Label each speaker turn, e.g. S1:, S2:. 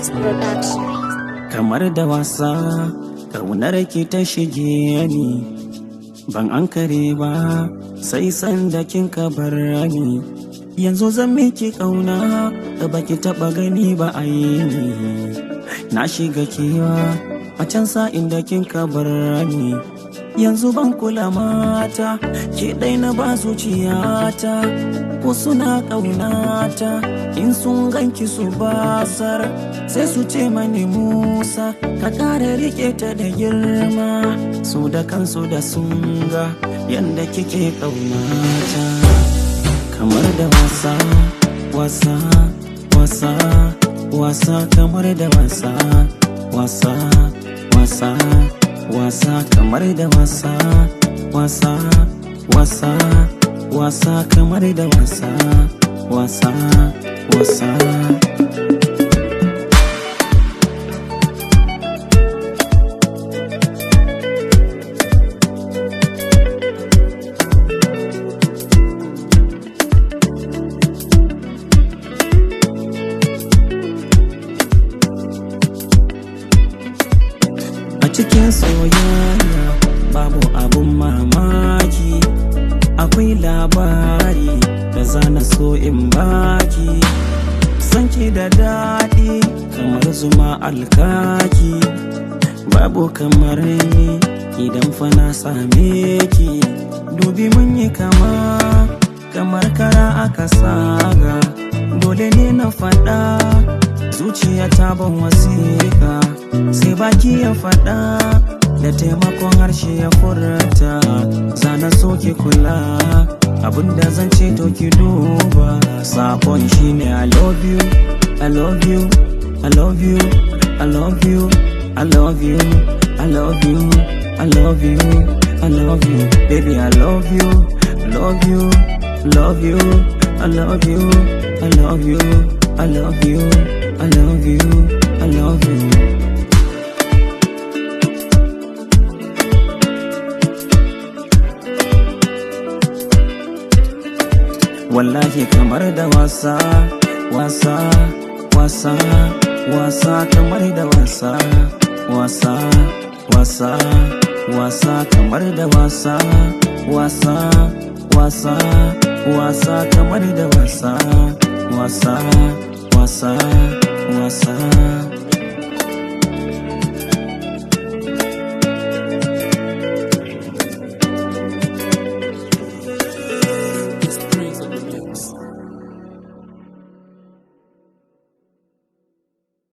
S1: Praise Production.
S2: kamar da wasa ƙaunar ki ta shige ni ban an kare ba sai sanda kin ka bar ni yanzu zan miki ƙauna da baki taɓa gani ba a yi ni na shiga kewa a can sa'in da kin ka bar ni yanzu ban kula mata ke ɗai na ba zuciyata ko suna ƙaunata in sun ganki su basar sai su ce mani musa ka ƙara rike ta da girma su da kansu da sun ga yadda kike ƙaunata kamar da wasa wasa wasa wasa kamar da wasa wasa wasa wasa kamar da wasa wasa wasa wasa kamar da wasa wasa wasa a cikin soyayya babu abun mamaki akwai labari da zana so in baki sanki da daɗi kamar zuma alkaki babu kamar ni idan fa na same ki dubi mun yi kama kamar kara aka saga dole ne na faɗa zuciya ta ban wasiƙa sai baki ya faɗa da taimakon harshe ya furta zana so ki kula abinda zan ce to ki duba sakon shine i love you i love you i love you i love you i love you i love you i love you i love you baby i love you love you love you i love you i love you i love you i love you i love you wallahi kamar da wasa wasa wasa wasa kamar da wasa wasa wasa wasa kamar da wasa wasa wasa wasa kamar da wasa wasa wasa wasa